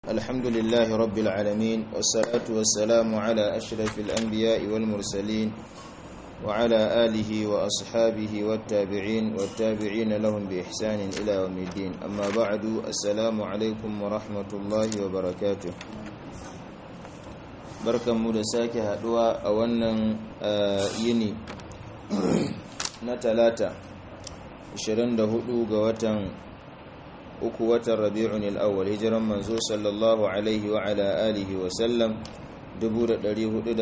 الحمد لله رب العالمين والصلاة والسلام على أشرف الأنبياء والمرسلين وعلى آله وأصحابه والتابعين والتابعين لهم بإحسان إلى يوم الدين أما بعد السلام عليكم ورحمة الله وبركاته barkan mu da sake haduwa a wannan yini na talata 24 ga watan uku watan rabi'un al'awwal hijiran manzo sallallahu alaihi wa ala alihi wa sallam 1447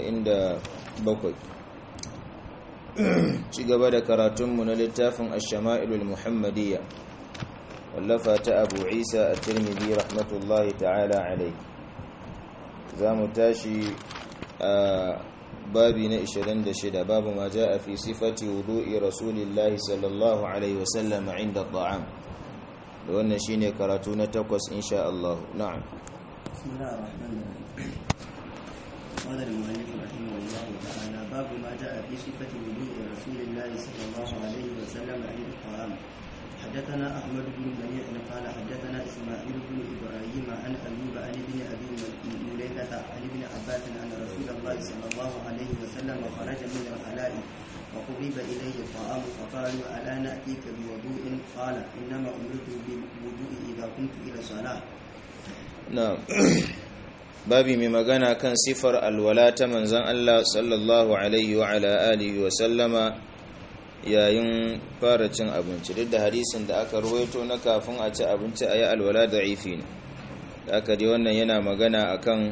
ci gaba da karatunmu na littafin ash-shama'ilul muhammadiyya wallafa ta abu isa at-tirmidhi rahmatullahi ta'ala alaihi za mu tashi a babi na 26 babu ma ja a fi sifati wudu'i rasulillahi sallallahu alaihi wasallam inda ta'am da wannan shine karatu na takwas insha Allah na'am bismillahir rahmanir rahim qala al-mu'allif rahimahullah ta'ala babu ma ja fi sifati wudu'i rasulillahi sallallahu alaihi wasallam inda ta'am حدثنا أحمد بن منيع قال حدثنا إسماعيل بن إبراهيم عن أيوب عن ابن أبي مليكة عن ابن عباس أن رسول الله صلى الله عليه وسلم خرج من الخلاء وقرب إليه الطعام فقالوا ألا نأتيك بوضوء قال إنما أمرت بالوضوء إذا كنت إلى الصلاة na'am babi mai magana kan sifar alwala ta manzon Allah sallallahu alaihi wa ala alihi wa sallama yayin fara cin abinci duk da hadisin da aka ruwaito na kafin a ci abinci a yi alwala da ifi ne da aka dai wannan yana magana akan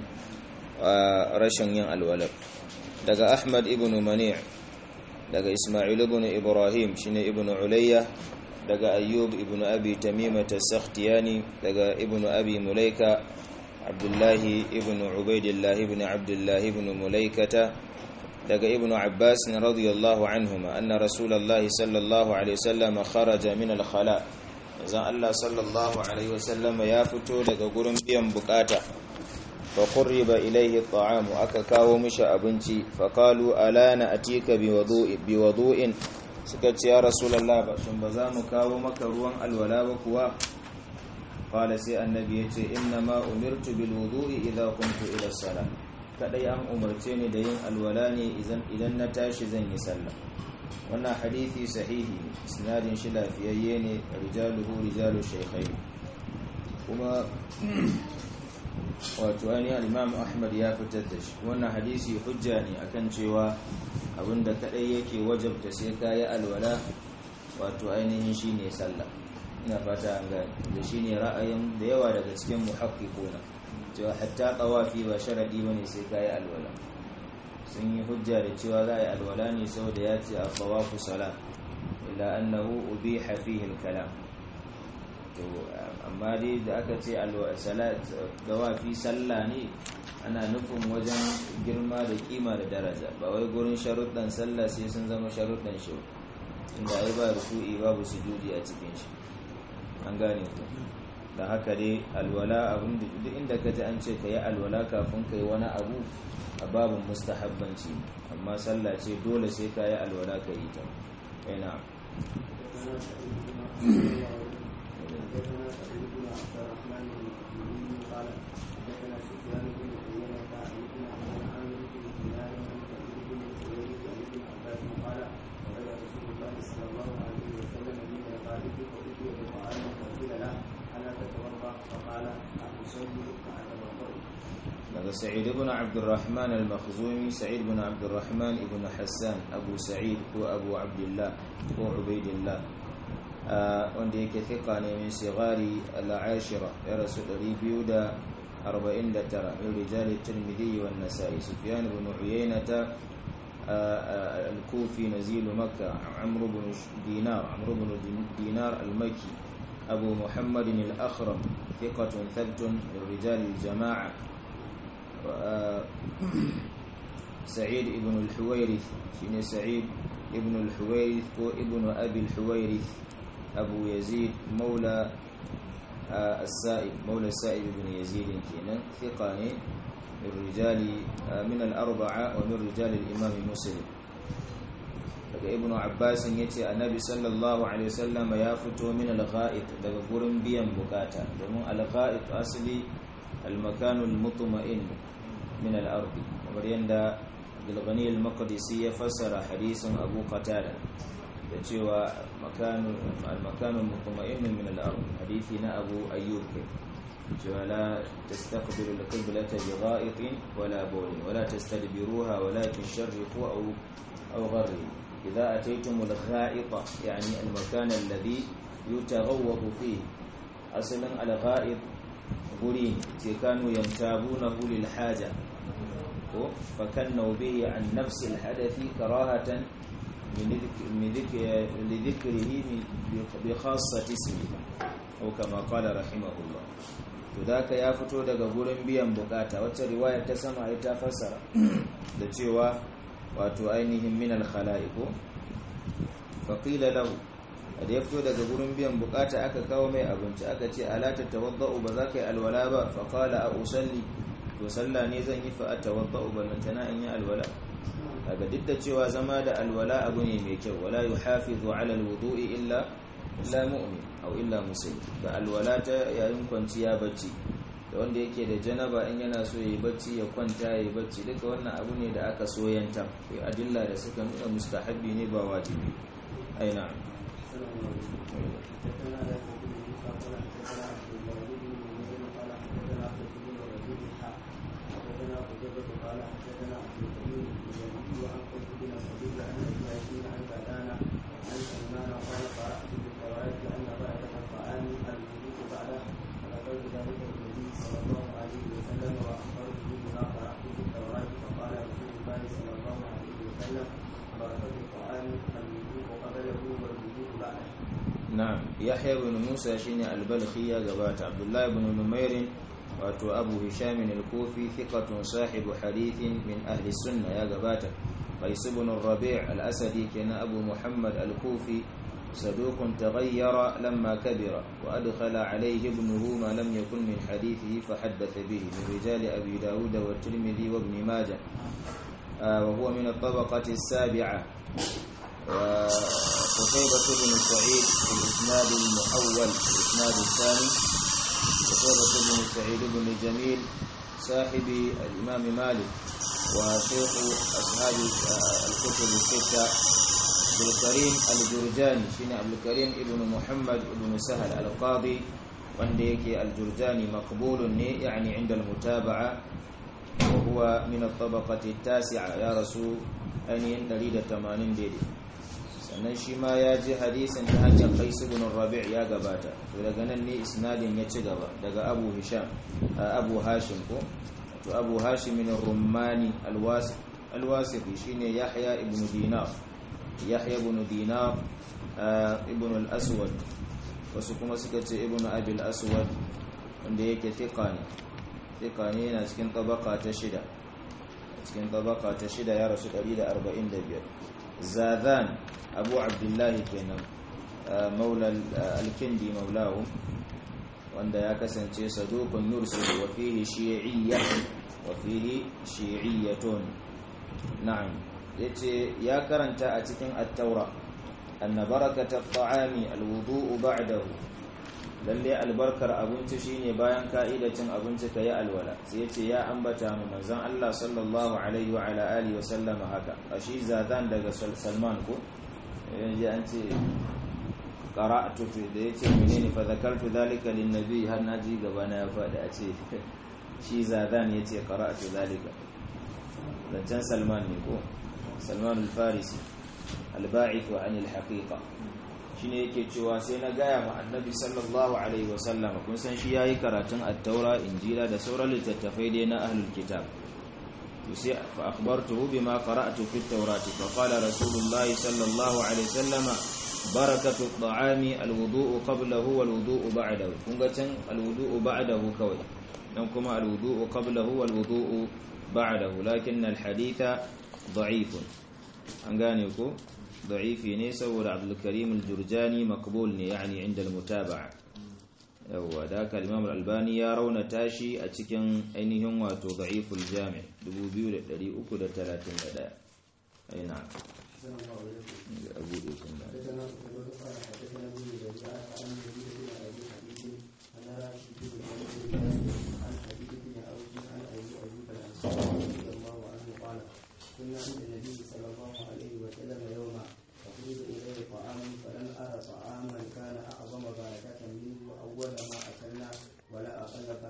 rashin yin alwala daga ahmad ibn mani' daga isma'il ibn ibrahim shine ibn ulayya daga ayyub ibn abi tamima tas-sakhtiyani daga ibn abi mulaika abdullahi ibn ubaidillah ibn abdullah ibn mulaikata daga ibnu abbas radiyallahu anhuma anna rasulullahi sallallahu alaihi wasallam kharaja min al-khala zan Allah sallallahu alaihi wasallam ya fito daga gurin biyan bukata fa qurriba ilayhi at-ta'am aka kawo mishi abinci fa qalu ala na atika bi wudu'i bi wudu'in suka ce ya rasulullah ba shin ba za mu kawo maka ruwan alwala ba kuwa qala sai annabi yace inna ma umirtu bil wudu'i idha kuntu ila salat kadai an umarce ni da yin alwala ne idan na tashi zan yi sallah wannan hadithi sahihi sinadin shi lafiyayye ne rijaluhu rijalu shaykhai kuma wato ainihin imam ahmad ya fitar da shi wannan hadisi hujja ne akan cewa abinda kadai yake wajabta sai ka yi alwala wato ainihin shi ne sallah ina fata an gani da shi ne ra'ayin da yawa daga cikin muhakkikuna cewa hatta tawafi ba sharadi bane sai kai alwala sun yi hujja da cewa za a yi alwala ne saboda ya ce a tawafu salat ila annahu ubiha fihi al-kalam to amma dai da aka ce salat tawafi sallah ne ana nufin wajen girma da kima da daraja ba wai gurin sharuɗan sallah sai sun zama sharuɗan shi inda ai ba ruku'i babu sujudi a cikin shi an gane ku da haka dai alwala abin duk inda ka ji an ce ka yi alwala kafin ka yi wani abu a babin mustahabbanci amma sallah ce dole sai ka yi alwala ka yi ta yana daga sa'id ibn abdurrahman al-makhzumi sa'id ibn abdurrahman ibn hassan abu sa'id ko abu abdullah ko ubaidillah wanda yake thika ne min sigari al-ashira ya rasu 249 min rijal at-tirmidhi wa an-nasa'i sufyan ibn uyaynata al-kufi nazil makkah amr ibn dinar amr ibn dinar al-makki abu muhammad al-akhram ثقة ثبت من رجال الجماعة سعيد ابن الحويرث شين سعيد ابن الحويرث هو ابن أبي الحويرث أبو يزيد مولى السائب مولى السائب بن يزيد كينا ثقاني من رجال من الأربعة ومن رجال الإمام مسلم daga ibnu abbas yace annabi sallallahu alaihi wasallam ya fito min al-gha'it daga gurin biyan bukata domin al-gha'it asali al-makanu al-mutma'in min al-ard kamar yanda Abdul Ghani al-Maqdisi ya fassara hadisin Abu Qatada da cewa makanu al-makanu al-mutma'in min al-ard hadisi na Abu Ayyub cewa la tastaqbilu al-qiblata bi gha'itin wala bawlin wala tastadbiruha walakin sharriqu aw aw gharribu idha ataytum al-gha'ita yani al-makan alladhi yutaghawwadu fihi asalin al-gha'it guri ce kanu yantabunahu lil haja ko fakannu bihi an nafsi al-hadathi karahatan من ذكر لذكره بخاصة اسمه أو كما قال رحمه الله to da ya fito daga gurin biyan bukata wacce riwaya ta sama ita fassara da cewa wato ainihin min al-khala'iqu fa qila lahu da ya fito daga gurin biyan bukata aka kawo mai abinci aka ce ala tatawaddau ba za ka yi alwala ba fa qala a usalli to sallah ne zan yi fa atawaddau ballantana in yi alwala kaga duk da cewa zama da alwala abu ne mai kyau wala yuhafizu ala alwudu'i illa illa mu'min aw illa muslim da alwala ta yayin kwanciya bacci da wanda yake da janaba in yana so yayi bacci ya kwanta yayi bacci duka wannan abu ne da aka soyanta kai adilla da suka nuna mustahabbi ne ba wajibi ai na'am نعم يحيى بن موسى شيني البلخي يا جبات عبد الله بن نمير واتو أبو هشام الكوفي ثقة صاحب حديث من أهل السنة يا جبات قيس بن الربيع الأسدي كان أبو محمد الكوفي صدوق تغير لما كبر وأدخل عليه ابنه ما لم يكن من حديثه فحدث به من رجال أبي داود والترمذي وابن ماجه آه وهو من الطبقة السابعة وقتيبة بن سعيد في الإسناد المحول في الإسناد الثاني قتيبة بن سعيد بن جميل صاحب الإمام مالك وشيخ أصحاب الكتب الستة عبد الكريم الجرجاني شين عبد الكريم ابن محمد ابن سهل القاضي wanda yake aljurjani maqbulun ne yani inda almutaba'a wa huwa min at-tabaqati at-tasi'a ya rasu ainihin 180 daidai sannan shi ma ya ji hadisin ta hanyar qais ibn rabi' ya gabata to daga nan ne isnadin ya ci gaba daga abu hisham abu hashim ko to abu hashim min ar-rummani al-wasif al-wasifi shine yahya ibn dinar yahya ibn dinar ibn al-aswad wasu kuma suka ce ibn abil aswad wanda yake fiqa ne fiqa ne yana cikin tabaka ta shida cikin tabaka ta shida ya rasu 145 zadan abu abdullahi kenan maula al-kindi maulahu wanda ya kasance saduqun yursil wa fihi shi'iyya wa fihi shi'iyyatun na'am yace ya karanta a cikin at-taura anna barakata at-ta'ami al-wudu'u ba'dahu lalle albarkar abinci shine bayan ka'idacin abinci kayi alwala sai yace ya ambata mu manzon Allah sallallahu alaihi wa ala alihi wa sallama haka ashi zadan daga Salman ko yanzu an ce qara'tu fi da yace menene fa zakartu dhalika lin nabi har naji gaba na ya faɗi a ce shi zadan yace qara'tu dhalika zancen Salman ne ko Salman al-Farisi al-ba'ith an al-haqiqa shine yake cewa sai na gaya ma annabi sallallahu alaihi wasallam kun san shi yayi karatun at-taura injila da sauran littattafai dai na ahlul kitab to sai fa akhbartuhu bima qara'tu fi at-taurati fa qala rasulullah sallallahu alaihi wasallam barakatu at-ta'ami al-wudu'u qablahu wal-wudu'u ba'dahu kun ga can al-wudu'u ba'dahu kawai dan kuma al-wudu'u qablahu wal-wudu'u ba'dahu lakin al-haditha da'ifun an gane ko ضعيفي ne saboda abdulkarim aljurjani makbul ne yani inda almutaba'a yawa da haka imam albani ya rauna tashi a cikin ainihin wato da'iful jami' 2331 aina abu da kun da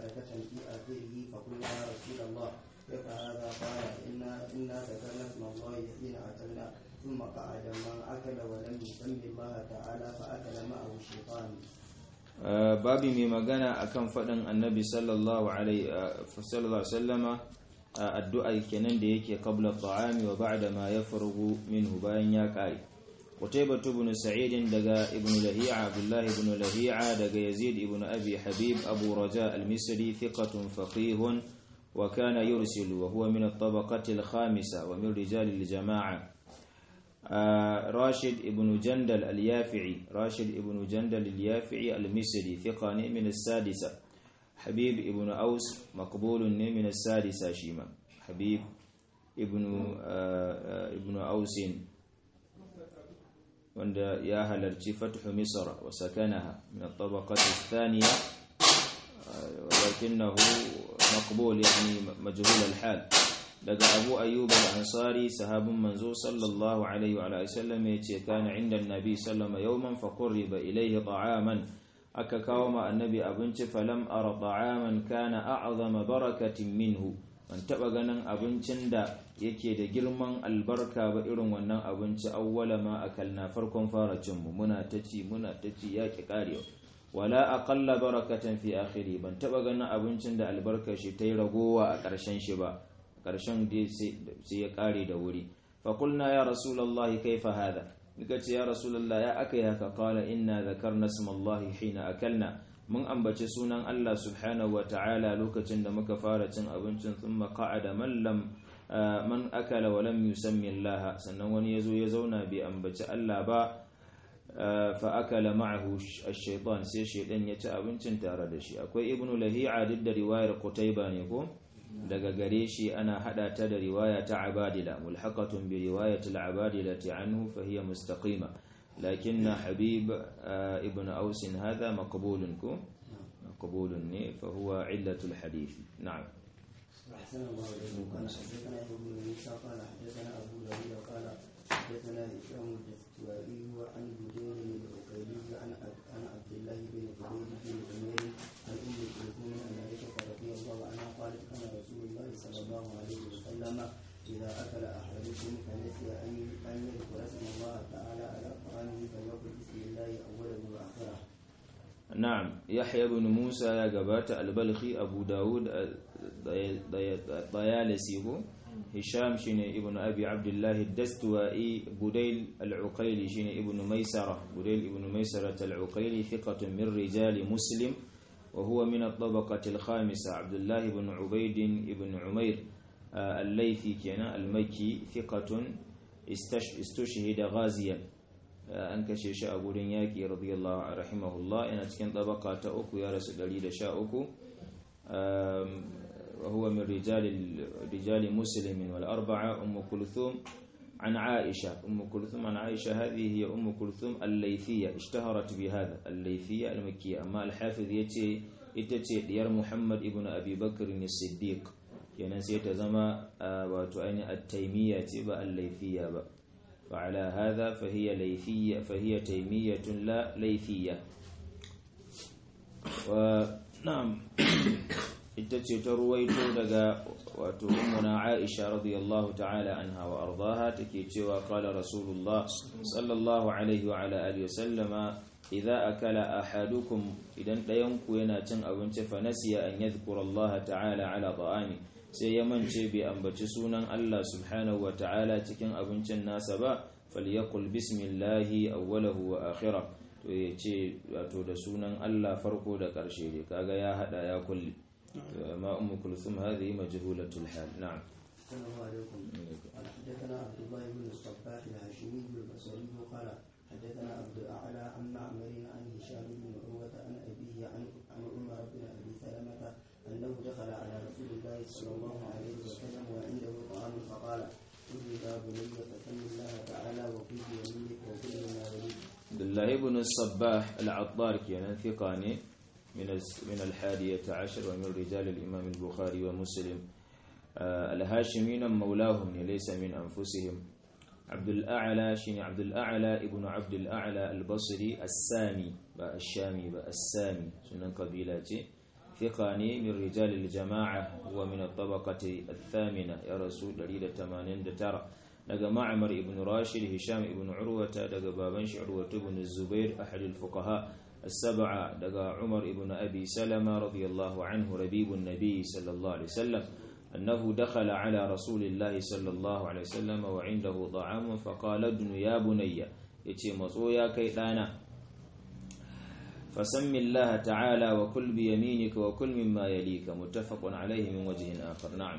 بركة في آخره فقلنا يا رسول الله كيف هذا قال إنا إنا ذكرنا اسم الله حين أكلنا ثم قعد من أكل ولم يسم الله تعالى فأكل معه الشيطان babi mai magana akan faɗin annabi sallallahu alaihi wasallama addu'a kenan da yake qabla ta'ami wa ba'da ma yafrugu minhu bayan ya kare Qutaybah ibn Sa'id daga Ibn Lahi'a Abdullah ibn Lahi'a daga Yazid ibn Abi Habib Abu Raja al-Misri thiqatun faqihun wa kana yursilu wa huwa min at-tabaqati al-khamisa wa min rijal al-jama'a راشد ابن جندل اليافعي راشد ابن جندل اليافعي المصري ثقة من السادسة حبيب ابن أوس مقبول من السادسة شيما حبيب ابن ابن أوس وند يا هلرتي فتح مصر وسكنها من الطبقة الثانية ولكنه مقبول يعني مجهول الحال daga abu ayyub al-ansari sahabin manzo sallallahu alaihi wa alihi sallam yace kana inda annabi sallama yawman fa qurriba ilayhi ta'aman aka kawo ma annabi abinci falam ara ta'aman kana a'zama barakatin minhu ban taba ganin abincin da yake da girman albarka ba irin wannan abinci awwala ma akalna farkon fara cin mu muna ta ci muna ta ci yaki karewa wala aqalla barakatan fi akhiri ban taba ganin abincin da albarka shi ta yi ragowa a ƙarshen shi ba ƙarshen sai ya ƙare da wuri faƙulna ya rasulallah kaifa hada muka ce ya rasulallah ya aka yi haka kala inna zakarna smallahi hina akalna mun ambaci sunan Allah subhanahu wa ta'ala lokacin da muka fara cin abincin thumma qa'ada man lam man akala wa lam yusammi Allah sannan wani yazo ya zauna bai ambaci Allah ba fa akala ma'ahu ash-shaytan sai shaydan ya ci abincin tare da shi akwai ibnu lahi'a duk da riwayar qutayba ne ko daga gare shi ana hada ta da riwaya ta abadila mulhaqatun bi riwayati al-abadila anhu fa hiya mustaqima lakin habib ibn aus hadha maqbulun ko maqbulun ne fa huwa illatu al-hadith na'am أحسن الله إليكم قال حدثنا ابن موسى قال حدثنا أبو داود قال حدثنا هشام الدستوائي عن بدين العقيلي عن عن عبد الله بن زبير بن عمير عن أم كلثوم أن عائشة رضي الله عنها قالت كان رسول الله صلى الله عليه وسلم إذا أكل أحدكم فنسي أن أن يذكر اسم الله تعالى على طعامه فليقل بسم الله أوله وآخره. نعم يحيى بن موسى يا جبات البلخي أبو داود الطيالسي هو هشام شين ابن أبي عبد الله الدستوائي بديل العقيلي شين ابن ميسرة بديل ابن ميسرة العقيلي ثقة من رجال مسلم وهو من الطبقة الخامسة عبد الله بن عبيد بن عمير الليثي كان المكي ثقة استشهد غازيا an kashe shi a gurin yaƙi radiyallahu rahimahullah yana cikin tabaka ta uku ya rasu 113 وهو من رجال رجال مسلم والأربعة أم كلثوم عن عائشة أم كلثوم عن عائشة هذه هي أم كلثوم الليثية اشتهرت بهذا الليثية المكية أما الحافظ يتي يتي ديار محمد ابن أبي بكر الصديق kenan sai ta zama wato ainihin at-taymiyya ce ba al-laythiyya ba فعلى هذا فهي ليثية فهي تيمية لا ليثية ونعم itace ta ruwaito daga wato ummuna Aisha radiyallahu ta'ala anha wa ardaha take cewa qala rasulullah sallallahu alaihi wa ala alihi wasallama idza akala ahadukum idan dayan ku yana cin abinci fa nasiya an yadhkura Allah ta'ala ala ta'ami sai ya mance bai ambaci sunan Allah subhanahu wa ta'ala cikin abincin nasa ba falyakul bismillahi awwalahu wa akhirah to ya ce wato da sunan Allah farko da ƙarshe ne kaga ya hada ya kulli ma ummu kulthum hadhihi majhulatul hal na'am السلام عليكم قال حدثنا عبد الله بن الصباح الهاشمي البصري قال حدثنا عبد الاعلى عن معمر عن هشام بن عروه عن ابيه عن عن عمر بن ابي سلمه انه دخل على رسول الله صلى الله عليه وسلم وعنده طعام فقال قل يا بني فسم الله تعالى وكل بيمينك وكل ما يليك عبد الله بن الصباح العطار كان ثقاني من من الحادية عشر ومن رجال الإمام البخاري ومسلم آه الهاشمين مولاهم ليس من أنفسهم عبد الأعلى شين عبد الأعلى ابن عبد الأعلى البصري السامي الشامي السامي سنن قبيلة ثقاني من رجال الجماعة ومن الطبقة الثامنة يا رسول دريد تمانين ترى daga ma'amar ibn rashid hisham ibn urwata daga baban shi urwata ibn zubair ahad al-fuqaha as-sab'a daga umar ibn abi salama radiyallahu anhu rabibun nabi sallallahu alaihi wasallam annahu dakhala ala rasulillahi sallallahu alaihi wasallam wa indahu ta'am fa qala ibn ya bunayya yace matso ya kai dana فسم الله تعالى وكل بيمينك وكل مما يليك متفق عليه من وجه آخر نعم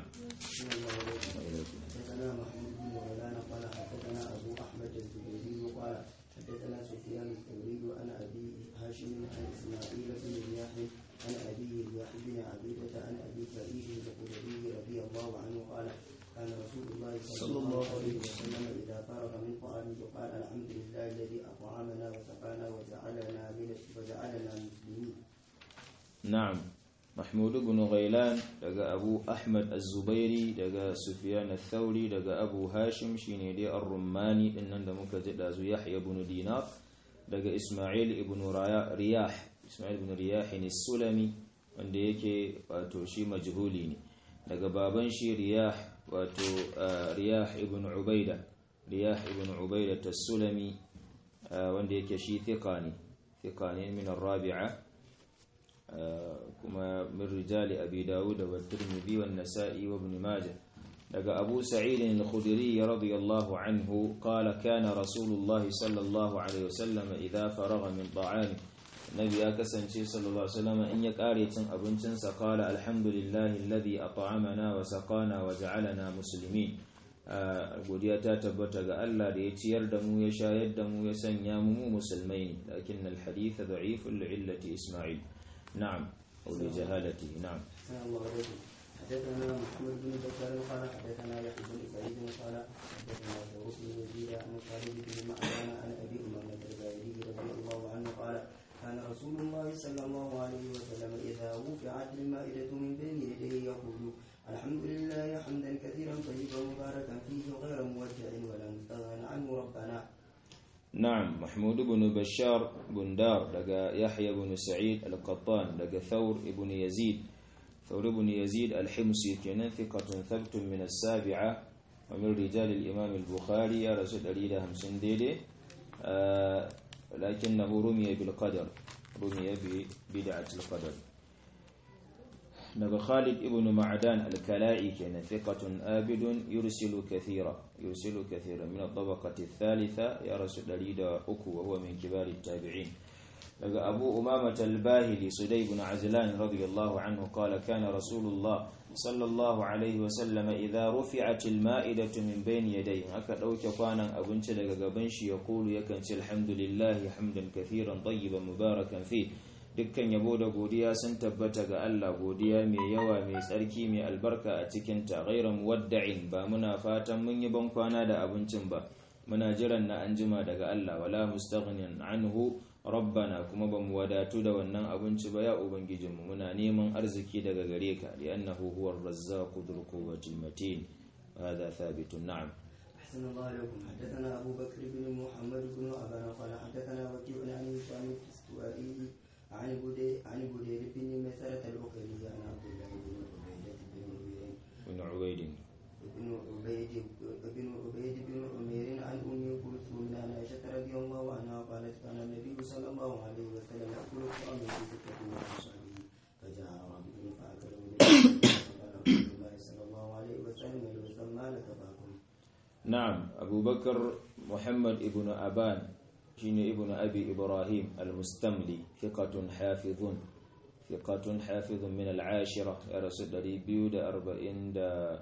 حدثنا محمود بن غيلان قال حدثنا ابو احمد الزبيري قال حدثنا سفيان الثوري عن ابي هاشم عن اسماعيل بن رياح عن ابي رياح بن عبيده عن ابي سعيد الخدري رضي الله عنه قال كان رسول الله صلى الله عليه وسلم اذا فرغ من طعامه قال الحمد لله الذي اطعمنا وسقانا وجعلنا من وجعلنا مسلمين. نعم محمود بن غيلان دقى أبو أحمد الزبيري دقى سفيان الثوري دقى أبو هاشم شيني دي الرماني إنن دمك زدازو يحيى بن دينار دقى إسماعيل بن رياح إسماعيل بن رياح السلمي wanda yake wato shi majhuli ne daga baban shi riyah wato riyah ibn ubaida riyah ibn ubaida tas-sulami wanda yake shi thiqa ne thiqa ne min ar-rabi'a kuma min rijali abi dawud wa tirmidhi wa nasa'i wa ibn majah daga abu sa'id al-khudri radiyallahu anhu qala kana rasulullahi sallallahu alaihi wasallam idha faragha min ta'ami nabi ya kasance sallallahu alaihi wasallam in ya kare cin abincin sa qala alhamdulillahi alladhi at'amana wa saqana wa ja'alana muslimin godiya ta tabbata ga Allah da ya ciyar da mu ya shayar da mu ya sanya mu musulmai ne lakin al-hadith da'if li'illati isma'il نعم أو لجهالته نعم الله عليكم حدثنا محمد بن بكر قال حدثنا يحيى بن سعيد قال حدثنا ثور بن يزيد عن خالد بن معدان عن ابي امامه الباهلي رضي الله عنه قال كان رسول الله صلى الله عليه وسلم اذا رفعت المائده من بين يديه يقول الحمد لله حمدا كثيرا طيبا مباركا فيه غير مودع ولا مستغنى عنه ربنا نعم محمود بن بشار بن دار لقى يحيى بن سعيد القطان لقى ثور بن يزيد ثور بن يزيد الحمصي كان ثقة ثبت من السابعة ومن رجال الإمام البخاري يا رسول الله همسن ديدي آه لكنه رمي بالقدر رمي ببدعة القدر daga Khalid ibn Ma'dan al-Kala'i kenan thiqatun abidun yursilu kathira yursilu kathira min at-tabaqati ath-thalitha ya rasul 103 wa huwa min kibar at-tabi'in daga Abu Umama al-Bahili Sudayy ibn Azlan radiyallahu anhu qala kana Rasulullah sallallahu alayhi wa sallam idha rufi'at al-ma'idatu min bayni yadayhi aka dauke kwanan abinci daga gaban shi ya kulu yakan ce alhamdulillahi hamdan kathiran tayyiban mubarakan fihi dukkan yabo da godiya sun tabbata ga Allah godiya mai yawa mai tsarki mai albarka a cikin ta ghairan muwadda'in ba muna fatan mun yi ban kwana da abincin ba muna jiran na anjima daga Allah wala mustaghnin anhu rabbana kuma ba mu wadatu da wannan abinci ba ya ubangijinmu muna neman arziki daga gare ka li'annahu huwar razzaqu dhul quwwati matin hada thabitun na'am أحسن الله عليكم حدثنا أبو بكر بن محمد بن أبان قال حدثنا وكيع عن هشام الكستوائي عن بدي عن بدير بن مسألة الأخرى عن عبد الله بن عبيدة بن بن عبيد بن عبيد بن عبيد بن عمير عن أم كلثوم عن عائشة رضي الله عنها قالت كان النبي صلى الله عليه وسلم يأكل الطعام في ستة من أصحابه فجاء رجل فأكل من فقال رسول الله صلى الله عليه وسلم يسمى لك فأكل نعم أبو بكر محمد ابن أبان شين ابن أبي إبراهيم المستملي ثقة حافظ ثقة حافظ من العاشرة يا رسول الله بيود أربعين دا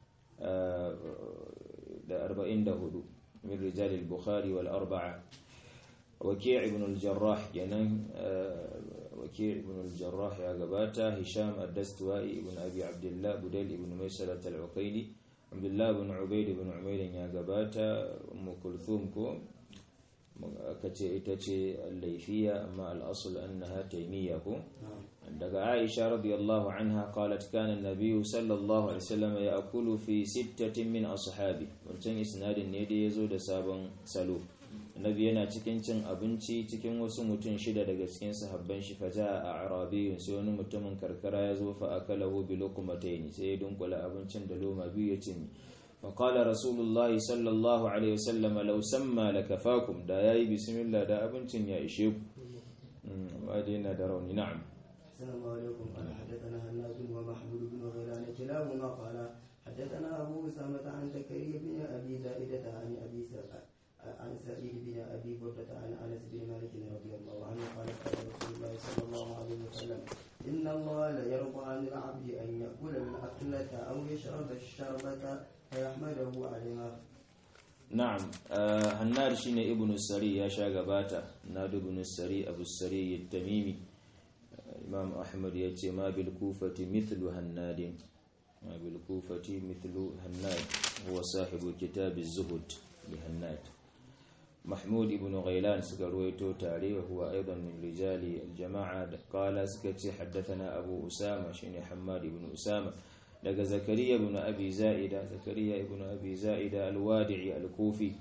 دا أربعين دا هدو من رجال البخاري والأربعة وكيع بن الجراح ينام وكيع بن الجراح يا قباتا هشام الدستوائي ابن أبي عبد الله بديل ابن ميسرة العقيلي عبد الله بن عبيد بن عمير يا قباتا أم كلثوم كو kace ita ce laifiya amma al'asul annaha taimiyya ko daga Aisha radiyallahu anha qalat kana an-nabiy sallallahu alaihi wasallam ya'kulu fi sittatin min ashabi wancan isnadin ne da yazo da sabon salo nabi yana cikin cin abinci cikin wasu mutum shida daga cikin sahabban shi faja a arabiyun sai wani mutumin karkara ya zo fa akalahu bi luqmatayn sai ya dunkula abincin da loma biyu ya cinye fa qala rasulullahi sallallahu alaihi wasallam law samma lakafakum da yayi bismillah da abincin ya ishe ku ba dai na da rauni na'am السلام عليكم قال حدثنا هناد ومحمود بن غيلان كلاهما قال حدثنا ابو اسامه عن زكريا بن ابي زائده عن ابي سعيد عن سعيد بن ابي برده عن انس بن مالك رضي الله عنه قال قال رسول الله صلى الله عليه وسلم ان الله لا يرضى عن العبد ان ياكل الاكله او يشرب الشربه فيحمده عليها na'am hannar shine ibnu sari ya sha gabata nadu ibnu sari abu sari tamimi imam ahmad ya ce ma bil kufati mithlu hannadin ma bil kufati mithlu hannad huwa sahibu kitab az-zuhud li hannad محمود بن غيلان سكرويتو تاري وهو أيضا من رجال الجماعة قال سكتي حدثنا أبو أسامة شيني حماد بن أسامة لقى زكريا بن أبي زائدة زكريا بن أبي زائدة الوادعي الكوفي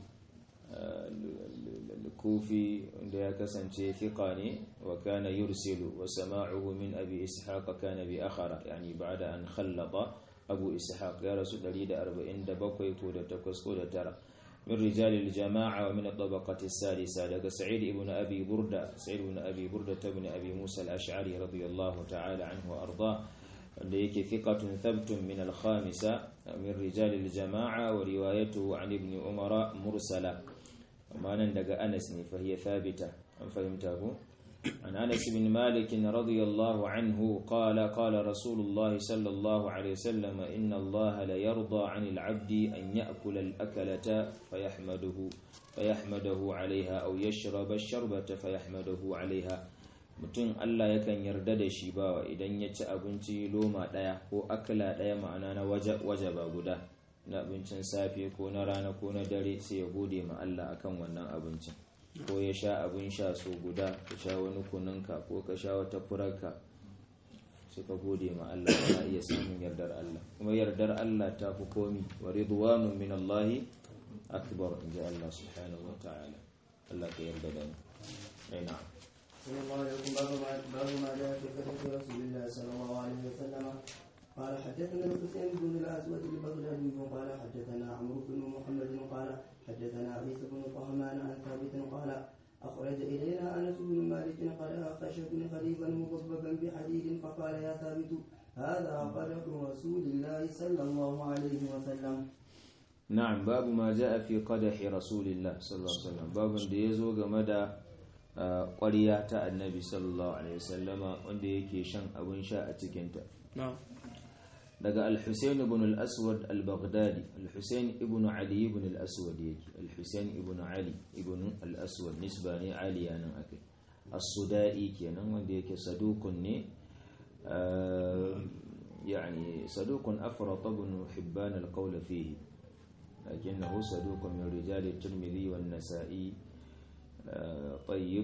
الكوفي عندها كسنتي ثقاني وكان يرسل وسماعه من أبي إسحاق كان بأخر يعني بعد أن خلط أبو إسحاق يا رسول الله أربعين دبقوا كودة تكس كودة ترى من رجال الجماعة ومن الطبقة السادسة لقى سعيد بن أبي بردة سعيد بن أبي بردة بن أبي موسى الأشعري رضي الله تعالى عنه وأرضاه wanda yake thiqatun thabtun min al-khamisa min rijal al-jama'a wa riwayatuhu an ibn umara mursala amma nan daga Anas ne fa hiya thabita an fahimta ko an Anas bin Malik radiyallahu anhu qala qala Rasulullah sallallahu alayhi wasallam inna Allah la yarda 'anil 'abdi an ya'kula al-akalata fayahmaduhu fayahmaduhu 'alayha aw yashraba ash-sharbata fayahmaduhu 'alayha mutum Allah yakan yarda da shi bawa idan ya ci abinci loma ɗaya ko akala ɗaya ma'ana na waje ba guda na abincin safe ko na rana ko na dare sai ya gode ma Allah akan wannan abincin ko ya sha abin sha so guda ka sha wani kununka ko ka sha wata furarka sai ka gode ma Allah kana iya samun yardar Allah kuma yardar Allah ta fi komi wa ridwanun min Allah akbar inji Allah subhanahu wa ta'ala Allah ka yarda da mu na'am صلى الله عليه باب ما باب ما جاء في قصه رسول الله صلى الله عليه وسلم قال حدثنا الحسين بن الاسود البغدادي قال حدثنا عمرو بن محمد قال حدثنا عيسى بن طهمان عن ثابت قال اخرج الينا انس بن مالك قال خشب خليفا مضببا بحديد فقال يا ثابت هذا قدح رسول الله صلى الله عليه وسلم نعم باب ما جاء في قدح رسول الله صلى الله عليه وسلم باب da yazo game da ƙwariya ta annabi sallallahu alaihi wasallama wanda yake shan abin sha a cikinta daga al-husayn ibn al-aswad al-baghdadi al-husayn ibn ali ibn al-aswad yake al-husayn ibn ali ibn al-aswad nisba ne ali yanan akai as-sudai kenan wanda yake sadukun ne يعني صدوق أفرط ابن حبان القول فيه لكنه صدوق من رجال الترمذي والنسائي طيب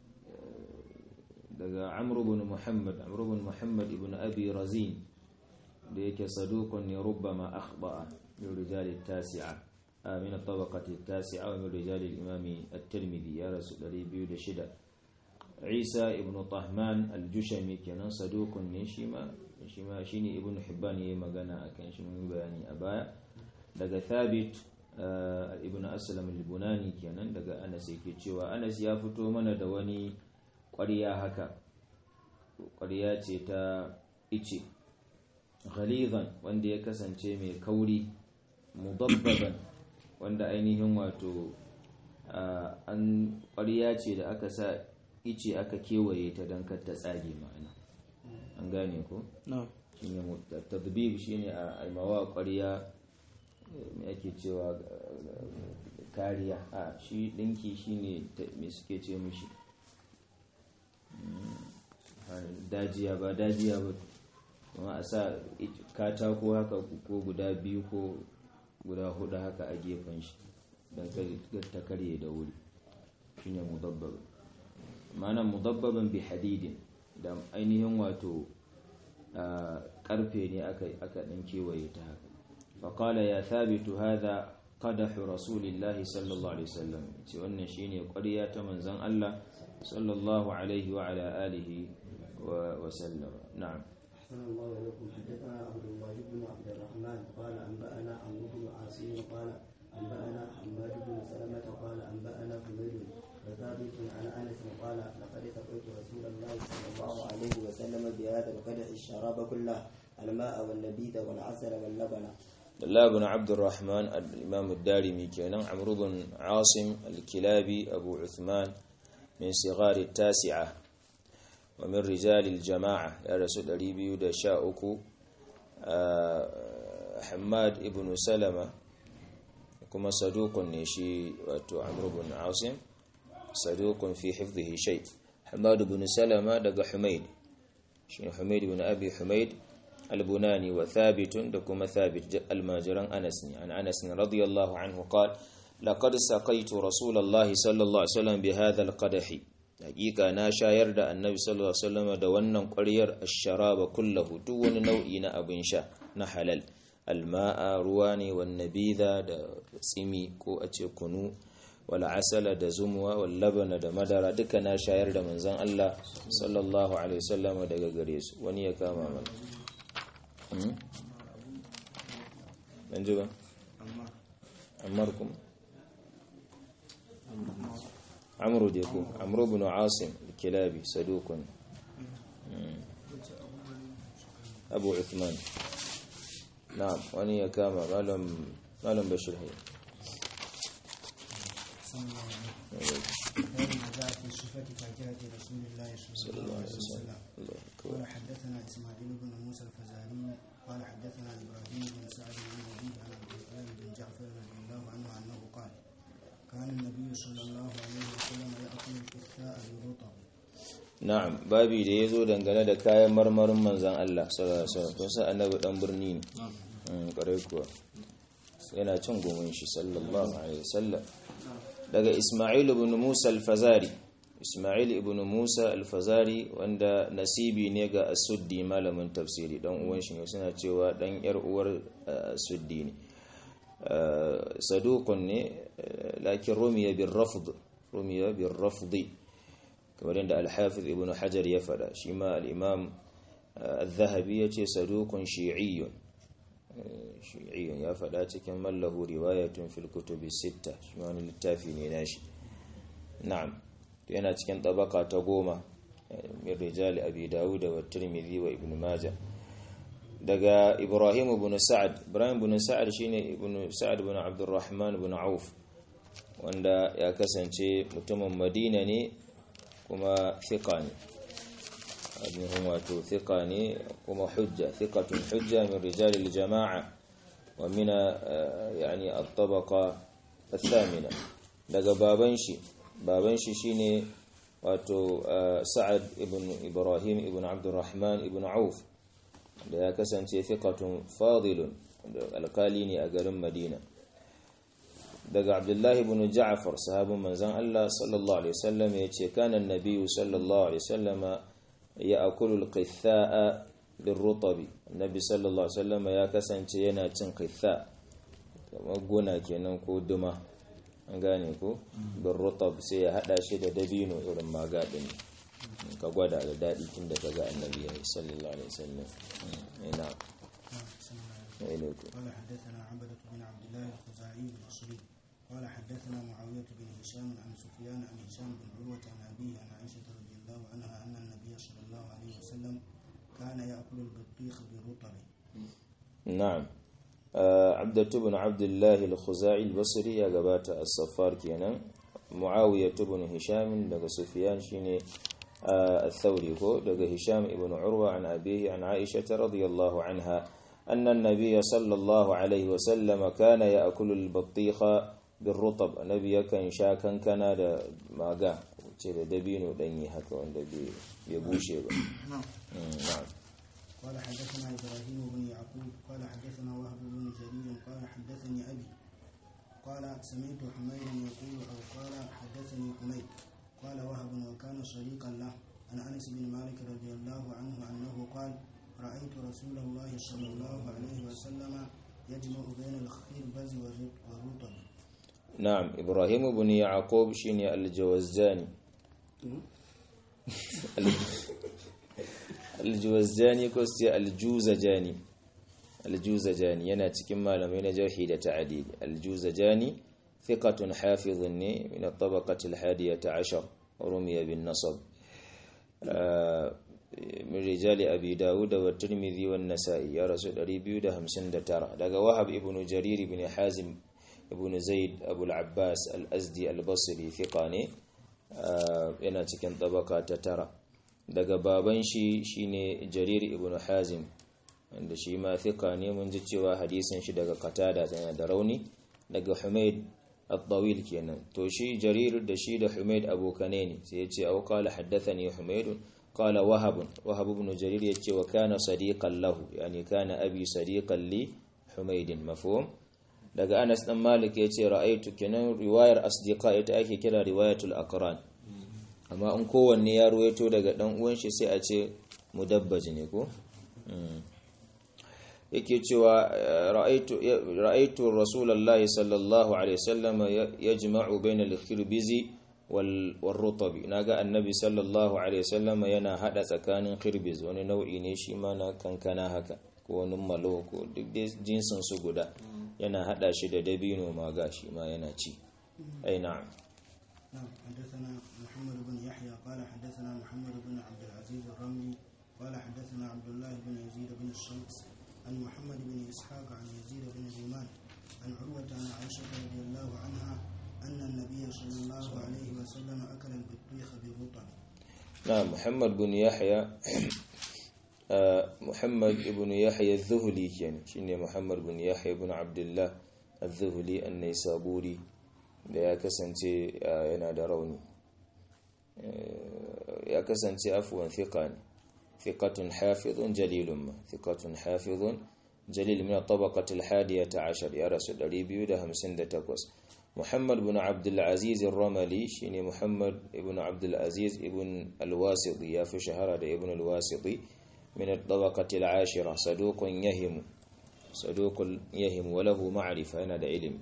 daga amru bin muhammad amru bin muhammad ibn abi razin da yake saduqun ne rubbama akhta'a min rijal at-tasi'a min at-tabaqati at-tasi'a wa min rijal al-imam at-tirmidhi ya rasul 206 isa ibn tahman al-jushami kenan saduqun ne shi ma shi ma shine ibn hibban yayi magana akan shi mun bayani a baya daga thabit ibn aslam al-bunani kenan daga anas yake cewa anas ya fito mana da wani ƙwarya haka ƙwarya ce ta ice ghalizan wanda ya kasance mai kauri mudabbaban wanda ainihin wato an ƙwarya ce da aka sa ice aka kewaye ta don kar ta tsage ma'ana an gane ko? shine tadbib shine a aimawa ƙwarya me ake cewa kariya a shi dinki shine me suke ce mishi dajiya ba dajiya ba kuma a sa katako haka ko guda biyu ko guda hudu haka a gefen shi don ta karye da wuri shine mudabbaban ma'ana mudabbaban bi hadidin da ainihin wato karfe ne aka ɗan kewaye ta haka faƙala ya thabitu hada qadahu rasulillahi sallallahu alaihi wasallam ce wannan shine ƙwarya ta manzon Allah sallallahu alaihi wa ala alihi wa sallam na'am أحسن الله إليكم حدثنا عبد الله بن عبد الرحمن قال أنبأنا عمرو بن عاصم قال أنبأنا حماد بن سلمة قال أنبأنا حميد وثابت عن أنس قال لقد سقيت رسول الله صلى الله عليه وسلم بهذا القدح الشراب كله الماء والنبيذ والعسل واللبن الله بن عبد الرحمن الإمام الدارمي كان عمرو بن عاصم الكلابي أبو عثمان من صغار التاسعة ومن رجال الجماعة يا رسول أريبي دشاؤكو حماد ابن سلمة كما صدوق نشي واتو عمرو بن عاصم صدوق في حفظه شيء حماد بن سلمة دق حميد شين حميد بن أبي حميد البناني وثابت دكما ثابت الماجران أنس عن أنس رضي الله عنه قال لقد سقيت رسول الله صلى الله عليه وسلم بهذا القدح hakika na shayar da annabi sallallahu alaihi wasallam da wannan ƙwaryar ash-sharaba kullahu duk wani nau'i na abin sha na halal alma'a ruwa ne wan nabidha da tsimi ko a ce kunu wal asala da zumwa wal labana da madara duka na shayar da manzon Allah sallallahu alaihi wasallam daga gare su wani ya kama mana dan ji ba ammar kuma عمرو ديكو عمرو بن عاصم الكلابي صدوق أبو عثمان نعم وأني كاما مالهم مالهم بشر هي جاء في صفة فاكهة رسول الله صلى الله عليه وسلم قال حدثنا إسماعيل بن موسى الفزاري قال حدثنا إبراهيم بن سعد بن يزيد عن عبد الله بن جعفر رضي الله عنه أنه قال كان النبي صلى الله عليه وسلم يأكل الكثاء بالرطب na'am babi da yazo dangane da kayan marmarin manzon Allah sallallahu alaihi wasallam kun san annabi dan birni ne mm kare kuwa yana cin gomin shi sallallahu alaihi wasallam daga Isma'il ibn Musa al-Fazari Isma'il ibn Musa al-Fazari wanda nasibi ne ga As-Suddi malamin tafsiri dan uwan shi ne suna cewa dan yar uwar As-Suddi ne saduqun ne lakin rumiya bil rafd rumiya bil rafd kamar yadda al-Hafiz ibn Hajar ya fada shi ma al-Imam al-Dhahabi yace saduqun shi'iyyun shi'iyyun ya fada cikin mallahu riwayatun fil kutubi sitta shi wani littafi ne nashi na'am yana cikin tabaka ta goma min rijali abi dawud wa tirmidhi wa ibn majah daga ibrahim ibn sa'ad ibrahim ibn sa'ad shine ibn sa'ad ibn abdurrahman ibn auf wanda ya kasance mutumin madina ne kuma thiqa ne abin wato thiqa ne kuma hujja thiqatun hujja min rijali jama'a wa min yani at-tabaqa الثامنة daga baban shi baban shi shine wato Sa'ad ibn Ibrahim ibn Abdurrahman ibn Auf da ya kasance thiqatun fadilun da alkali ne a garin Madina daga Abdullahi ibn Ja'far sahabin manzon Allah sallallahu alaihi wasallam yace kana an-nabiyyu sallallahu alaihi wasallam ya'kulu al-qitha'a birrutabi annabi sallallahu alaihi wasallam ya kasance yana cin qitha kamar gona kenan ko duma an gane ko birrutab sai ya hada shi da dabino irin magadin ka gwada da dadi tun da kaga annabi ya sallallahu alaihi wasallam ina قال حدثنا عبدة بن عبد الله الخزاعي البصري قال حدثنا معاوية بن هشام عن سفيان عن هشام بن عروة عن أبيه عن عائشة رضي الله عنها أن النبي صلى الله عليه وسلم كان يأكل البطيخ بالرطب نعم عبدة بن عبد الله الخزاعي البصري يا جبات الصفار كينا معاوية بن هشام دغ سفيان شيني الثوري هو دغ هشام ابن عروة عن أبيه عن عائشة رضي الله عنها أن النبي صلى الله عليه وسلم كان يأكل البطيخ بالرطب النبي كان شاكا كان da maga ce da dabino danyi haka wanda bai bushe ba na'am قال حدثنا إبراهيم بن يعقوب قال حدثنا وهب بن جرير قال حدثني أبي قال سمعت حميدا يقول أو قال حدثني حميد قال وهب وكان شريكا له عن أنس بن مالك رضي الله عنه أنه قال رأيت رسول الله صلى الله عليه وسلم يجمع بين الخربز والرط- والرطب na'am ibrahim ibn yaqub shine al-jawazzani al-jawazzani ko sai al-juzajani al-juzajani yana cikin malamai na jarhi da ta'dil al-juzajani thiqatun hafizun ne min at-tabaqati al-hadiyata 'ashar rumiya bin nasab من رجال أبي داود والترمذي والنسائي يا رسول 259 daga wahab ibn jarir ibn hazim ibn zaid abu al-abbas al-azdi al-basri thiqa ne yana cikin tabaka ta tara daga baban shi shine jarir ibn hazim wanda shi ma thiqa ne mun ji cewa hadisin shi daga qatada yana da rauni daga humayd at-tawil kenan to shi jarir da shi da humayd abokane ne sai ya ce au qala haddathani humayd qala wahab wahab ibn jarir ya ce wa kana sadiqan lahu yani kana abi sadiqan li humayd mafhum daga Anas dan Malik ya ce ra'aitu kenan riwayar asdiqa ita ake kira riwayatul aqran amma in kowanne ya ruwaito daga dan uwan shi sai a ce mudabbaj ne ko Mm. yake cewa eh, ra'aitu ya- ra'aitu rasulullahi sallallahu alaihi wasallam ya- yajma'u bayna al-khirbizi wal warrutab naga annabi sallallahu alaihi wasallam yana hada tsakanin khirbiz wani nau'i ne shi ma na kankana haka ko wani malo ko duk dai jinsin su guda yana hada shi da dabino ma ga shi ma yana ci ai na'am نعم حدثنا محمد بن يحيى قال حدثنا محمد بن عبد العزيز الرملي قال حدثنا عبد الله بن يزيد بن الشمس عن محمد بن إسحاق عن يزيد بن اليمان عن عروة عن عائشة رضي الله عنها أن النبي صلى الله عليه وسلم أكل البطيخ بالرطب نعم محمد بن يحيى آه، محمد بن يحيى الذهلي كان شنو محمد بن يحيى بن عبد الله الذهلي النيسابوري da ya kasance ah, yana da rauni Eh, ya kasance afuwan thiqa ne thiqatun hafizun jalilun ma thiqatun hafizun jalil min tabaqati al-hadiyata 'ashar ya rasu 258 محمد بن عبد العزيز الرملي شيني محمد ابن عبد العزيز ابن الواسطي يا في شهرة ابن الواسطي من الطبقة العاشرة صدوق يهم صدوق يهم وله معرفة أنا دا علم